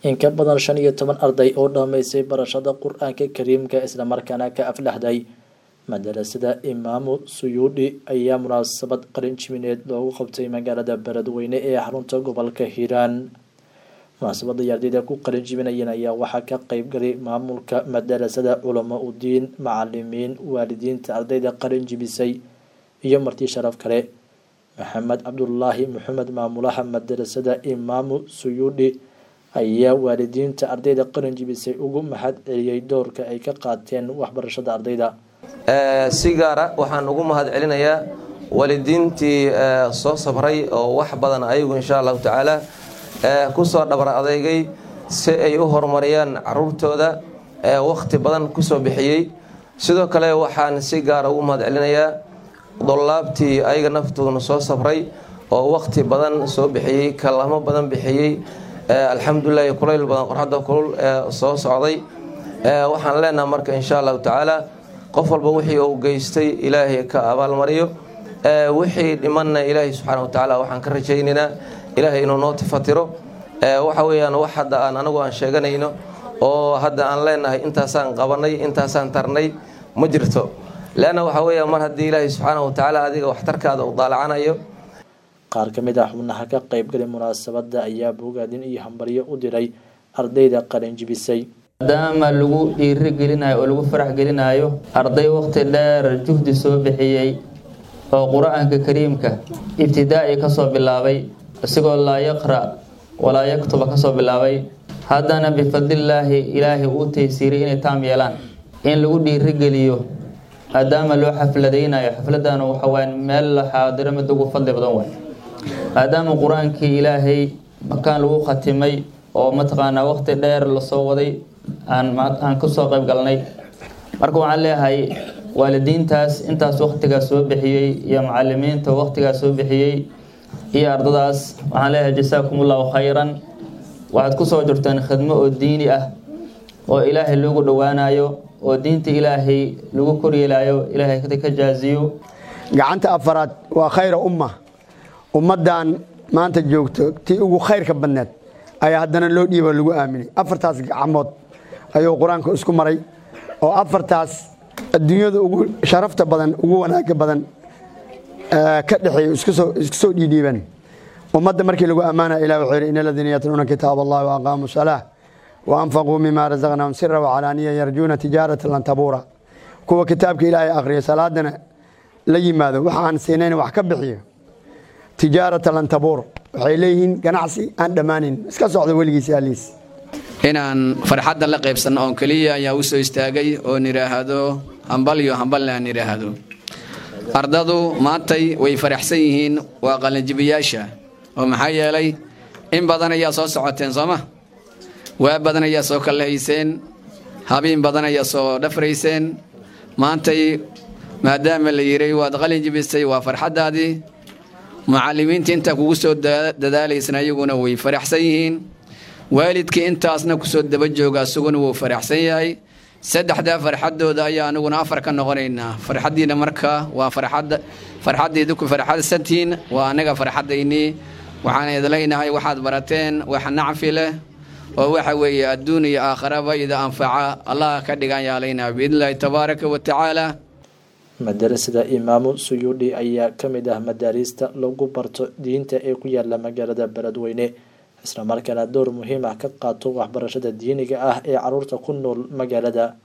in ka badan shan iyo toban arday oo dhammaysay barashada qur-aanka kariimka islamarkaana ka aflaxday madarasada imaamu suyuudhi ayaa munaasabad qalin jimineed loogu qabtay magaalada beledweyne ee xarunta gobolka hiiraan munaasabada ardayda ku qalin jiminayeen ayaa waxaa ka qeybgalay maamulka madarasada culamo udiin macalimiin waalidiinta ardayda qalin jimisay iyo marti sharaf kale maxamed cabdulaahi maxamed maamulaha madarasada imaamu suyuudhi ayaa waalidiinta ardayda qalin jibisay ugu mahad celiyey doorka ay ka qaateen waxbarashada ardayda si gaara waxaan ugu mahad celinayaa waalidiintii soo sabray oo wax badan ayagu insha allahu tacaala kusoo dhabar adeygay si ay u horumariyaan caruurtooda wakhti badan kusoo bixiyey sidoo kale waxaan si gaara ugu mahad celinayaa dolaabtii ayaga naftooduna soo sabray oo wakhti badan soo bixiyey kalamo badan bixiyey alxamdulilahi kulayl badan qorxadda kulul soo socday waxaan leenaha marka insha allahu tacaala qof walba wixii uu geystay ilaahay ka abaalmariyo wixii dhimanna ilaahay subxaana watacaala waxaan ka rajaynaynaa ilaahay inuu noo tifatiro waxa weyaan wax hadda aan anagu aan sheeganayno oo hadda aan leenahay intaasaan qabanay intaasaan tarnay ma jirto leanna waxa weya mar haddii ilaahay subxaana watacaala adiga waxtarkaada u daalacanayo qaar ka mid ah xubnaha ka qeybgalay munaasabada ayaa bogaadin iyo hambaryo u diray ardayda qalin jibisay maadaama lagu dhiiri gelinayo oo lagu farax gelinayo arday waqti dheer juhdi soo bixiyey oo qur-aanka kariimka ibtidaa'i kasoo bilaabay isigoo laa yaqra' walaa yaktuba kasoo bilaabay haddana bifadlillaahi ilaahay uu taysiiriyay inay taam yeelaan in lagu dhiirigeliyo maadaama loo xafladaynayo xafladana waxawaa meel la xaadiro mid ugu fadli badan way maadaama qur-aankii ilaahay makaan lagu khatimay oo mataqaanaa waqti dheer lasoo waday aan kusoo qayb galnay marka waxaan leeyahay waalidiintaas intaas waqtigaas soo bixiyey iyo macalimiinta waqtigaas soo bixiyey iyo ardadaas waxaan leeyahay jasaakumullahu khayran waxaad kusoo jirteen khidmo oo diini ah oo ilaahay loogu dhowaanayo oo diinta ilaahay lagu koryeelayo ilaahay ka jaaziyo gacanta afaraad waa khayra umma ummaddan maanta joogto tii ugu khayrka badneed ayaa haddana loo dhiibo lagu aaminay afartaas gacmood ayuu qur-aanka isku maray oo afartaas adduunyada ugu sharafta badan ugu wanaaga badan ka dhexeeya isku soo dhiidhiiban ummadda markii lagu ammaana ilah wuxuu yidhi in aladiina yatluuna kitaab allahi wa aqaamuu salaa wa anfaquu mima rasaqnahum sira wacalaaniya yarjuuna tijaarata lan tabuura kuwa kitaabka ilaahay akhriya salaadana la yimaado waxa aan siinayn wax ka bixiyo tijaarata lan tabuur waxay leeyihiin ganacsi aan dhammaanin iska socdo weligiisa aliis inaan farxadda la qaybsanno oon keliya ayaa u soo istaagay oon idhaahdo hambalyo hambalna aan idhaahdo ardadu maantay way faraxsan yihiin waa qalinjibiyaasha oo maxaa yeelay in badan ayaa soo socoteen sooma waa badan ayaa soo kallahayseen habiin badan ayaa soo dhafrayseen maantay maadaama la yiray waad qalin jibisay waa farxaddaadii mucalimiinta intaa kugu soo dadaalaysan ayaguna way faraxsan yihiin waalidkii intaasna kusoo daba jooga asaguna wuu faraxsan yahay saddexdaa farxadooda ayaa aniguna afar ka noqonaynaa farxaddiina marka waa farxadda farxaddiidu ku farxadsantihiin waa anaga farxaddaynii waxaan idlaynahay waxaad barateen wax nacfi leh oo waxa weeye adduun iyo aakharaba ida anfaca allah ka dhigan yaalaynaa biidnillaahi tabaaraka wa tacaala madarasada imaamu suyuudhi ayaa ka mid ah madaariista lagu barto diinta ee ku yaala magaalada beledweyne islamarkaana door muhiim ah ka qaato waxbarashada diiniga ah ee caruurta ku nool magaalada